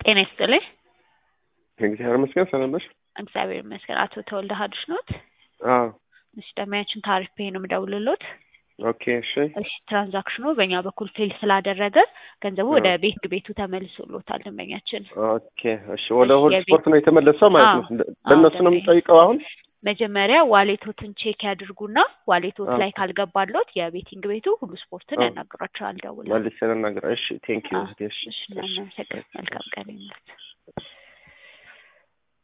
ጤና ይስጥልኝ። እግዚአብሔር ይመስገን ሰላም ነሽ? እግዚአብሔር ይመስገን። አቶ ተወልደ ሀዱሽ ኖት? አዎ እሺ ደንበኛችን ታሪፍ ፔይ ነው የምደውልሎት። ኦኬ እሺ እሺ ትራንዛክሽኑ በእኛ በኩል ፌል ስላደረገ ገንዘቡ ወደ ቤት ቤቱ ተመልሶሎታል ደንበኛችን። ኦኬ እሺ ወደ እሺ፣ ሆል የቤት- ስፖርት ነው የተመለሰው ማለት ነው። አዎ፣ እንደ- አዎ፣ በእነሱ ነው ደንበኛ። የምጠይቀው አሁን። መጀመሪያ ዋሌቶትን ቼክ ያድርጉና ዋሌቶት አዎ። ላይ ካልገባሎት የቤቲንግ ቤቱ ሁሉ ስፖርትን አዎ። ያናግሯቸዋል ደውለው። መልሼ ልናገር። እሺ ቴንክ ዩ አዎ፣ እሺ እሺ እናመሰግናለን። መልካም ቀን ይሁንልዎት።